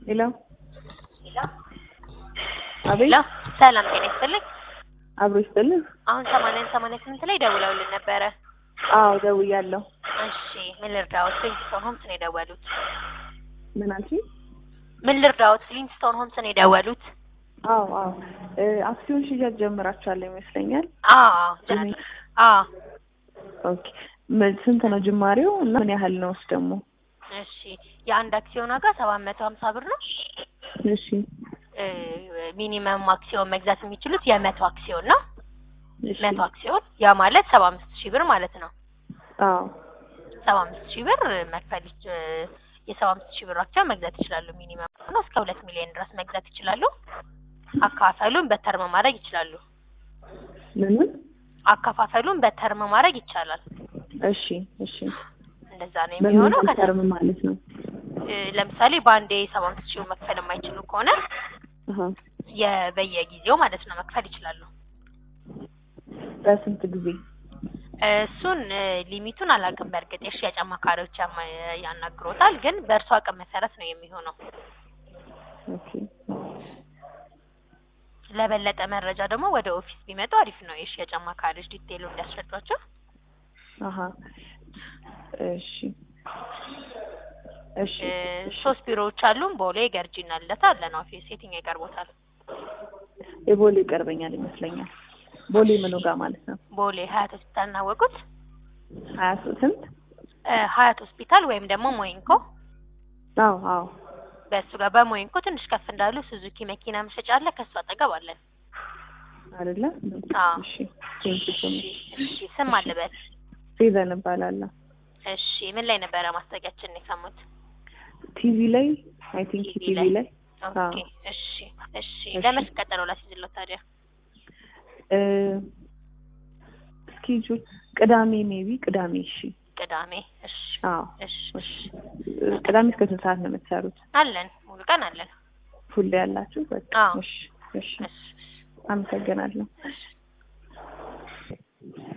ሄሎ ሄሎ አቤት ሄሎ ሰላም ጤና ይስጥልኝ። አብሮ ይስጥልኝ። አሁን ሰማንያን ሰማንያ ስምንት ላይ ደውለውልን ነበረ። አዎ ደውያለሁ። እሺ ምን ልርዳዎት? ፍሊንስቶን ሆምስ ነው የደወሉት። ምን አልሽኝ? ምን ልርዳዎት? ፍሊንስቶን ሆምስ ነው የደወሉት። አዎ አዎ እ አክሲዮን ሽያጭ ጀምራችኋል ይመስለኛል። አዎ ጀነራል አዎ ኦኬ ምን- ስንት ነው ጅማሬው እና ምን ያህል ነውስ ደግሞ? እሺ የአንድ አክሲዮን ዋጋ ሰባት መቶ ሀምሳ ብር ነው። እሺ እ ሚኒመም አክሲዮን መግዛት የሚችሉት የመቶ አክሲዮን ነው። እሺ መቶ አክሲዮን ያ ማለት ሰባ አምስት ሺህ ብር ማለት ነው። አዎ ሰባ አምስት ሺህ ብር መክፈል ይች- የሰባ አምስት ሺህ ብር አክሲዮን መግዛት ይችላሉ። ሚኒመም ነው እስከ ሁለት ሚሊዮን ድረስ መግዛት ይችላሉ። አካፋፈሉን በተርም ማድረግ ይችላሉ። ምን ምን? አከፋፈሉን በተርም ማድረግ ይቻላል። እሺ እሺ እንደዛ ነው በምን የሚሆነው። ያህል ከተ- ተርም ማለት ነው? እ ለምሳሌ በአንዴ ሰባ አምስት ሺህ መክፈል የማይችሉ ከሆነ አሀ የ- በየጊዜው ማለት ነው መክፈል ይችላሉ። በስንት ጊዜ? እሱን እ ሊሚቱን አላውቅም። በእርግጥ የሽያጭ አማካሪዎች ያማ- ያናግሮታል፣ ግን በእርሱ አቅም መሰረት ነው የሚሆነው። ኦኬ ለበለጠ መረጃ ደግሞ ወደ ኦፊስ ቢመጡ አሪፍ ነው። የሽያጭ አማካሪዎች ዲቴይሉ እንዲያስረዷቸው። አሀ እሺ እሺ እ ሶስት ቢሮዎች አሉን። ቦሌ፣ ገርጂና ልደታ አለን ኦፊስ። የትኛው ይቀርቦታል? የቦሌ ይቀርበኛል ይመስለኛል። ቦሌ ምኑ ጋር ማለት ነው? ቦሌ ሀያት ሆስፒታል እናወቁት። ሀያ ስንት? እ ሀያት ሆስፒታል ወይም ደግሞ ሞይንኮ አዎ አዎ በእሱ ጋር በሞይንኮ ትንሽ ከፍ እንዳሉ ሱዙኪ መኪና መሸጫ አለ። ከሱ አጠገብ አለን። አይደለ? አዎ። እሺ ቴንክ ዩ ሶ እሺ ማች። እሺ። ስም አልበል። ፌቨን እባላለሁ። እሺ ምን ላይ ነበረ ማስታወቂያችንን የሰሙት? ቲቪ ላይ አይ ቲንክ ቲቪ ቲቪ ላይ። ላይ ኦኬ እሺ እሺ። እሺ። ለመች ቀጠሮ ላስይዝለው ታዲያ? እ እስኬጁል ቅዳሜ ሜቢ ቅዳሜ እሺ። ቅዳሜ። እሺ አዎ እሺ እሺ። ቅዳሜ እስከ ስንት ሰዓት ነው የምትሰሩት? አለን ሙሉ ቀን አለን። ፉል ያላችሁ? በቃ አዎ። እሺ እሺ። እሺ አመሰግናለሁ። እሺ